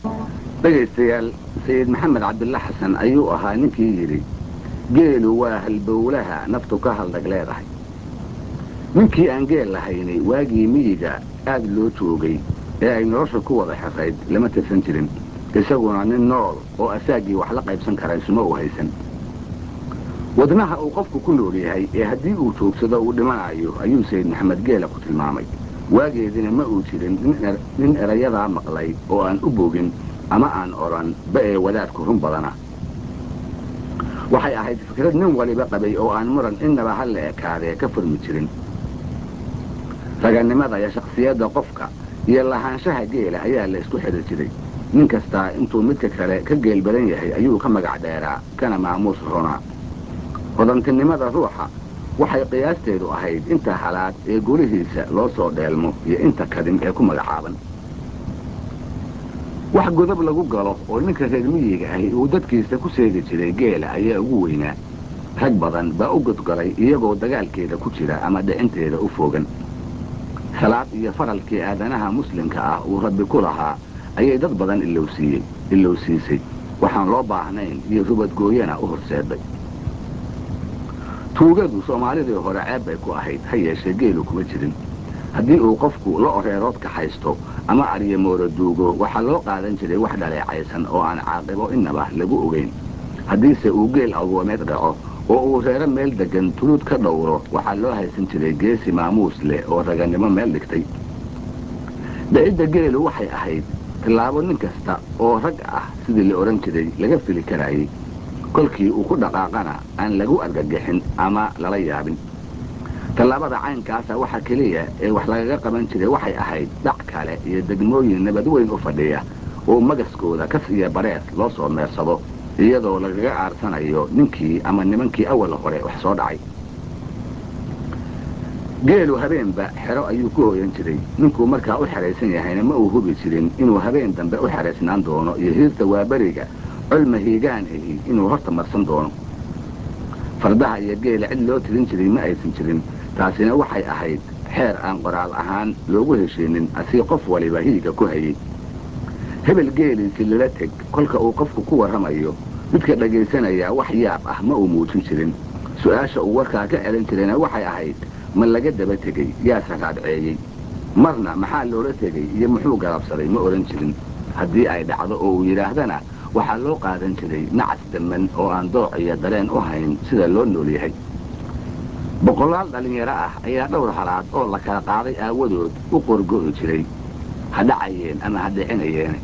dhegaystayaal sayid maxamed cabdilla xasan ayuu ahaa ninkii yidhi geelu waa halbowlaha naftu ka haldhag leedahay ninkii aan geel lahaynay waagii miyiga aad loo joogay ee ay nolosha ku wada xirayd lama tirsan jirin isaguna nin nool oo asaaggii wax la qaybsan kara isuma u haysan wadnaha uu qofku ku nool yahay ee haddii uu joogsado uu dhimanayo ayuu sayid maxamed geela ku tilmaamay waageedina ma uu jirin nin erayadaa maqlay oo aan u bogin ama aan odhan ba ee wadaadku run badana waxay ahayd fikrad nin waliba qabay oo aan muran innaba ha la ekaadee ka furmi jirin ragannimada iyo shakhsiyadda qofka iyo lahaanshaha geela ayaa la isku xidhi jiray nin kastaa intuu midka kale ka geel badan yahay ayuu ka magac dheeraa kana maamuus ronaa hodantinimada ruuxa waxay qiyaasteedu ahayd inta halaad ee golihiisa loo soo dheelmo iyo inta kadin ee ku magacaaban wax godob lagu galo oo ninka reer miyiga ahi uu dadkiisa ku seegi jiray geela ayaa ugu weynaa rag badan baa u godgolay iyagoo dagaalkeeda ku jira ama dhicinteeda u foogan salaad iyo faralkii aadanaha muslimka ah uu rabbi ku lahaa ayay dad badan ilowsiiyey ilowsiisay waxaan loo baahnayn iyo rubadgooyana u horseeday tuugadu soomaalidii hore ceeb bay ku ahayd ha yeeshee geelu kuma jirin haddii uu qofku la oreeroodka haysto ama aryamooro duugo waxaa loo qaadan jiray wax dhaleecaysan oo aan caaqibo innaba lagu ogayn haddiise uu geel agoomeed dhaco oo uu reero meel deggan tuluud ka dhowro waxaa loo haysan jiray geesi maamuus leh oo ragannimo meel dhigtay dhicidda geelu waxay ahayd tallaabo nin kasta oo rag ah sidii la odhan jiray laga fili karaayey kolkii uu ku dhaqaaqana aan lagu argagixin ama lala yaabin tallaabada caynkaasa waxa keliya ee wax lagaga qaban jiray waxay ahayd dhac kale iyo degmooyin nabad weyn u fadhiya oo magaskooda kas iyo bareer loo soo meersado iyadoo lagaga aarsanayo ninkii ama nimankii awal hore wax soo dhacay geelu habeenba xero ayuu ku hooyan jiray ninkuu markaa u xeraysan yahayna ma uu hubi jirin inuu habeen dambe u xeraysnaan doono iyo hiirta waaberiga colma hiigaan ahi inuu horta marsan doono fardaha iyo geela cid loo tirin jiray ma aysan jirin taasina waxay ahayd xeer aan qoraal ahaan loogu hesheenin asii qof waliba hiiga ku hayey hebel geeliisi lala teg kolka uu qofku ku warramayo midka dhagaysanayaa wax yaab ah ma uu muujin jirin su'aasha uu warkaa ka celin jirayna waxay ahayd ma laga daba tegey yaase raadceeyey marna maxaa loola tegey iyo muxuu galabsaday ma odhan jirin haddii ay dhacdo oo uu yidhaahdana waxaa loo qaadan jiray nacas damman oo aan dooc iyo dareen u hayn sida loo nool yahay boqolaal dhallinyaro ah ayaa dhowr halaad oo la kala qaaday aawadood u qorgo'i jiray ha dhacayeen ama ha dhicinayeene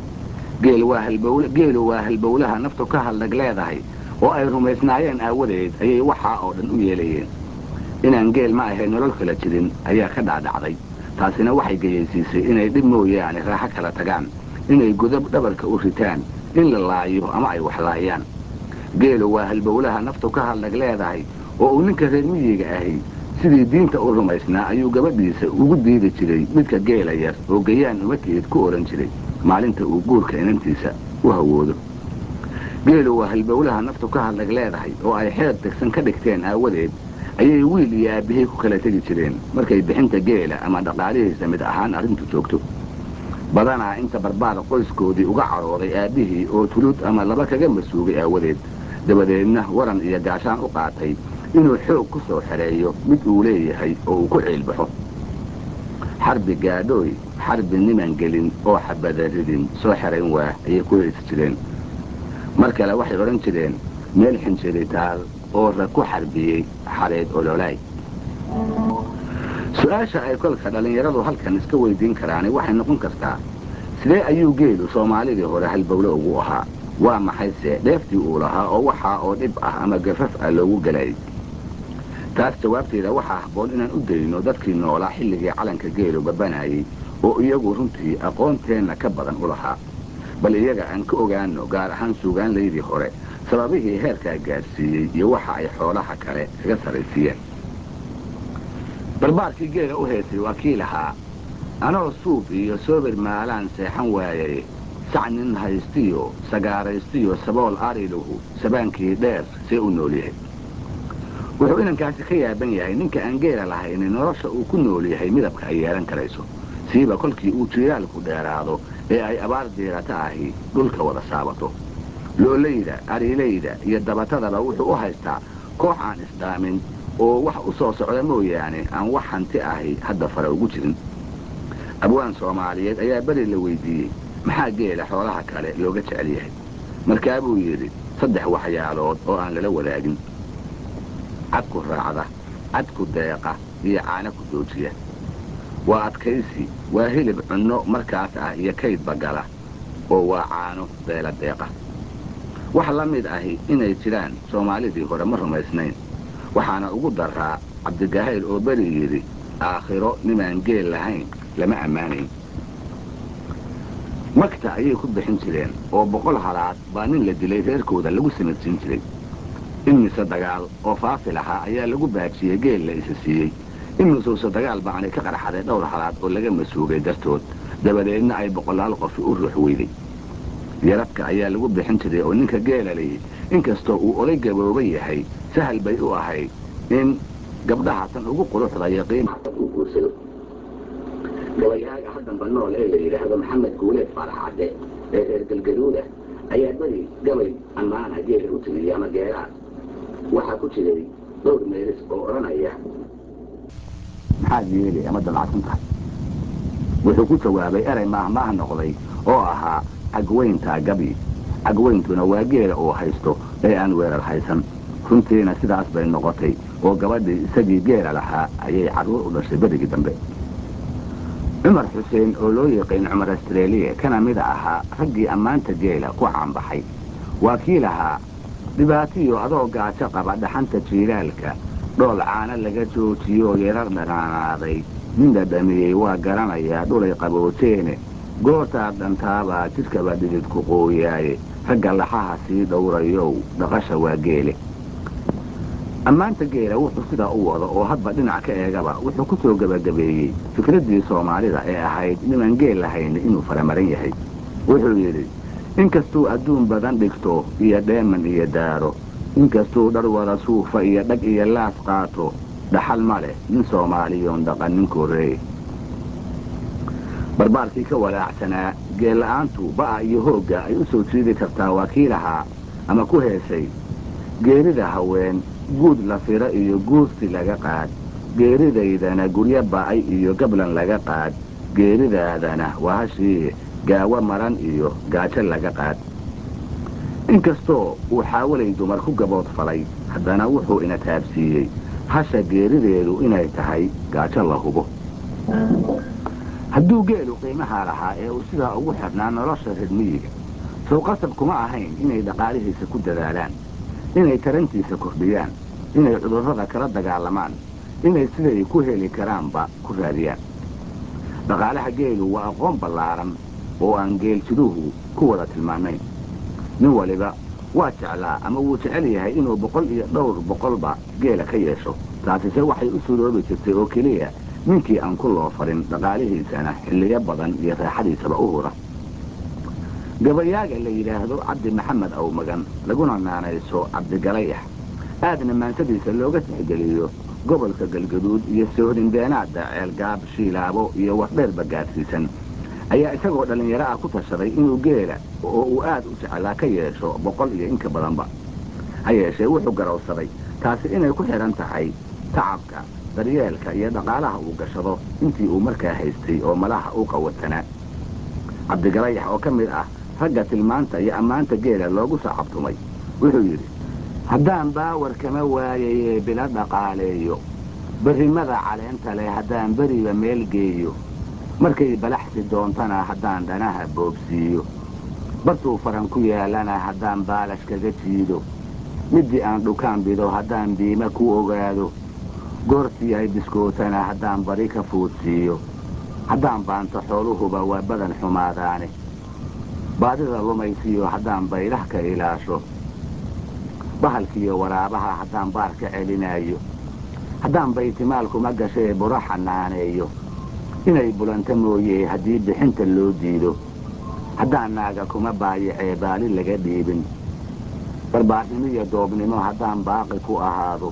geelu waa halbowlaha naftu ka haldhag leedahay oo ay rumaysnaayeen aawadeed ayay waxaa oo dhan u yeelayeen inaan geel ma ahay nolol kala jirin ayaa ka dhaadhacday taasina waxay geyaysiisay inay dhib mooyaane raaxo kala tagaan inay godob dhabarka u ritaan in la laayo ama ay wax laayaan geelu waa halbowlaha naftu ka haldhag leedahay oo uu ninka reer miyiga ahi sidii diinta u rumaysnaa ayuu gabadhiisa ugu diidi jiray midka geela yar oo gayaan umateed ku odhan jiray maalinta uu guurka inantiisa u hawoodo geelu waa halbowlaha naftu ka haldhag leedahay oo ay xeer degsan ka dhigteen aawadeed ayay wiil iyo aabbihii ku kala tegi jireen markay bixinta geela ama dhaqaalihiisa mid ahaan arrintu joogto badanaa inta barbaar qoyskoodii uga cadhooday aabbihii oo tulud ama laba kaga masuugay aawadeed dabadeedna waran iyo gaashaan u qaatay inuu xoog ku soo xereeyo mid uu leeyahay oo uu ku ciilbaxo xarbi gaadhooy xarbi niman gelin oo xabada ridin soo xerayn waa ayay ku haysi jireen mar kale waxay odhan jireen meel xinjiritaal oo rag ku xarbiyey xareed ololaay su-aasha ay kolka dhallinyaradu halkan iska weydiin karaani waxay noqon kartaa sidee ayuu geelu soomaalidii hore halbowle ugu ahaa waa maxayse dheeftii uu lahaa oo waxaa oo dhib ah ama gafaf ah loogu gelayay taas jawaabteeda waxaa habboon inaan u dayno dadkii noolaa xilligii calanka geelu babanayey oo iyagu runtii aqoonteenna ka badan u lahaa bal iyaga aan ka ogaano gaar ahaan suugaanlaydii hore sababihii heerkaa gaadhsiiyey iyo waxa ay xoolaha kale kaga sarraysiiyeen barbaarkii geela u heesay waa kii lahaa anoo suub iyo soobir maalaan seexan waayay sac nin haystiyo sagaaraystiyo sabool ariluhu sabaankii dheer see u nool yahay wuxuu inankaasi ka yaaban yahay ninka aan geela lahayni nolosha uu ku nool yahay midabka ay yeelan karayso siiba kolkii uu jiiraalku dheeraado ee ay abaar diirata ahi dhulka wada saabato loolayda ariilayda iyo dabatadaba wuxuu u haystaa koox aan isdhaamin oo wax u soo socda mooyaane aan wax hanti ahi hadda fara ugu jirin abwaan soomaaliyeed ayaa beri la weydiiyey maxaa geela xoolaha kale looga jecel yahay markaa buu yidhi saddex waxyaalood oo aan lala wadaagin cadku raacda cadku deeqa iyo caana ku joojiya waa adkaysi waa hilib cunno markaas ah iyo kaydba gala oo waa caano beela deeqa wax la mid ahi inay jiraan soomaalidii hore ma rumaysnayn waxaana ugu daraa cabdigahayl oo beri yidhi aakhiro nimaan geel lahayn lama ammaanayn magta ayay ku bixin jireen oo boqol halaad baa nin la dilay reerkooda lagu sanadsiin jiray in mise dagaal oo faafi lahaa ayaa lagu baajiyey geel la isa siiyey in misuuse dagaal baanay ka qarxaday dhowr halaad oo laga masuugay dartood dabadeedna ay boqolaal qofi u ruux weyday yaradka ayaa lagu bixin jiray oo ninka geela lihi inkastoo uu olay gabooba yahay sahal bay u ahayd in gabdhaha tan ugu quruxda yaqiin u guursado gabayaaga haddanba nool ee la yidhaahdo maxamed guuleed faarax cadde ee reer galgaduuda ayaa beri gabay ammaana geela u tiriyey ama geelaha waxaa ku jiray dhowr meelis oo odhanaya maxaad yeeli ama damacsan tahay wuxuu ku jawaabay erey maahmaah noqday oo ahaa cagweyntaa gabi cagweyntuna waa geela uu haysto ee aan weerar haysan runtiina sidaas bay noqotay oo gabadhii isagii geela lahaa ayay carruur u dhashay berigii dambe cumar xuseen oo loo yiqiin cumar astreeliya kana mida ahaa raggii ammaanta geela ku caanbaxay waa kii lahaa dhibaatiyo adoo gaajo qaba dhaxanta jiilaalka dhool caano laga joojiyoo yarar dhanaanaaday nin dhadhamiyey waa garanayaa dhulay qabooteene goortaad dhantaabaa jidhkaba dhididku qooyaaye ragga laxaha sii dhowrayow dhaqasha waa geele ammaanta geela wuxuu sidaa u wado oo hadba dhinac ka eegaba wuxuu ku soo gebagabeeyey fikraddii soomaalida ee ahayd niman geel lahayn inuu faramaran yahay wuxuu yidhi inkastuu adduun badan dhigto iyo dheeman iyo daaro inkastuu dhar wada suufa iyo dhag iyo laas qaato dhaxal ma leh nin soomaaliyoon dhaqan ninkooree barbaarkii ka walaacsanaa geella'aantu ba'a iyo hoogga ay u soo jiidi kartaa waa kii lahaa ama ku heesay geerida haween guud la firo iyo guursi laga qaad geeridaydana guryo ba'ay iyo gablan laga qaad geeridaadana waa hashii gaawo maran iyo gaajo laga qaad inkastoo uu xaawalay dumar ku gabood falay haddana wuxuu ina taabsiiyey hasha geerideedu inay tahay gaajo la hubo hadduu geelu qiimahaa lahaa ee uu sidaa ugu xidhnaa nolosha reer miyiga sow qasab kuma ahayn inay dhaqaalihiisa ku dadaalaan inay tarantiisa kordhiyaan inay cudurrada kala dagaalamaan inay siday ku heli karaanba ku raadiyaan dhaqaalaha geelu waa aqoon ballaaran oo aan geeljiruhu ku wada tilmaanayn nin waliba waa jeclaa ama wuu jecel yahay inuu boqol iyo dhowr boqolba geela ka yeesho taasise waxay u suroobi jirtay oo keliya ninkii aan ku loo farin dhaqaalihiisana xilliyo badan iyo raaxadiisaba u hura gabayaaga la yidhaahdo cabdi maxamed awmagan laguna naanayso cabdigalayax aadna maansadiisa looga tixgeliyo gobolka galgaduud iyo soohdindeenaadda ceelgaab shiilaabo iyo wardheerba gaadhsiisan ayaa isagoo dhallinyaro ah ku tashaday inuu geela oo uu aad u jeclaa ka yeesho boqol iyo inka badanba ha yeeshee wuxuu garowsaday taasi inay ku xidhan tahay tacabka daryeelka iyo dhaqaalaha uu gashado intii uu markaa haystay oo malaha u qawatanaa cabdigalayax oo ka mid ah ragga tilmaanta iyo ammaanta geela loogu sacabtumay wuxuu yidhi haddaan baawar kama waayayee bila dhaqaaleeyo berrimada caleenta leh haddaan beriba meel geeyo markay balaxsi doontana haddaan dhanaha boobsiiyo bartuu faran ku yaallana haddaan baalash kaga jiido middii aan dhukaan bido haddaan biima ku ogaado goortii ay biskootana haddaan bari ka fuudsiiyo haddaan baanto xooluhuba waa badan xumaadaane baadida lumaysiyo haddaan baylah ka ilaasho bahalkiiyo waraabaha haddaan baar ka celinaayo haddaan baytimaalkuma gashee buro xanaaneeyo inay bulanta mooyee haddii bixinta loo diido haddaan naaga kuma baayacee baali laga dhiibin barbaarnimo iyo doobnimo haddaan baaqi ku ahaado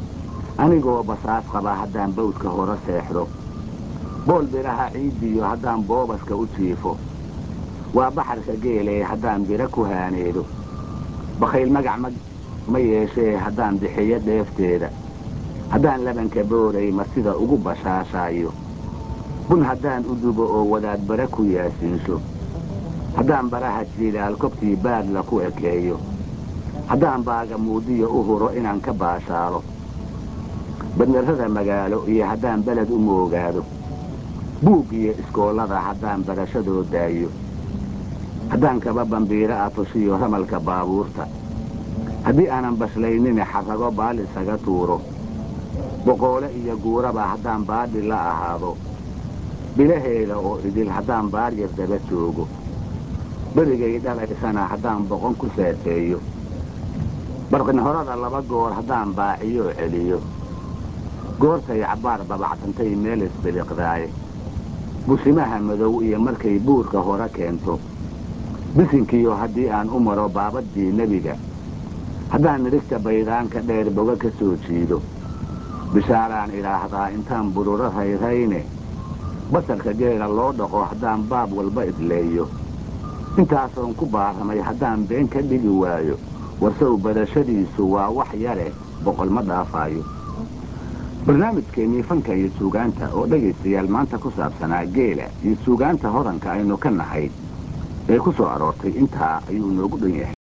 anigoo basaas qaba haddaan bawdka hore seexdo bool biraha ciiddiyo haddaan boobaska u jiifo waa baxarka geelee haddaan biro ku haaneedo bakhayl magac ma yeeshee haddaan bixiyo dheefteeda haddaan labanka booray martida ugu bashaashaayo bun haddaan u dubo oo wadaad bara ku yaasiinsho haddaan baraha jiilaal kobtii baadla ku ekeeyo haddaan baaga muudiyo u huro inaan ka baashaalo badnarrada magaalo iyo haddaan beled u moogaado buug iyo iskoollada haddaan barashadoo daayo haddaan kaba bambiiro ah tushiyo ramalka baabuurta haddii aanan bashlaynina xarrago baal isaga tuuro boqoole iyo guuraba haddaan baadhi la ahaado bilaheeda oo idil haddaan baaryar daba joogo berigay dhalaysana haddaan boqon ku saateeyo barqinhorada laba goor haddaan baaciyoo celiyo goortay cabbaar babacsantay meel isbiliqdaaye bushimaha madow iyo markay buurka hore keento bisinkiyo haddii aan u maro baabaddii nebiga haddaan nidhigta baydaanka dheer boga ka soo jiido bishaaraan idhaahdaa intaan bururo rayrayne basarka geela loo dhaqo haddaan baab walba idleeyo intaasoon ku baaramay haddaan been ka dhigi waayo warsow badashadiisu waa wax yare boqol ma dhaafaayo barnaamijkeennii fanka iyo suugaanta oo dhegaystayaal maanta ku saabsanaa geela iyo suugaanta hodanka aynu ka nahay ee ku soo aroortay intaa ayuu noogu dhan yahay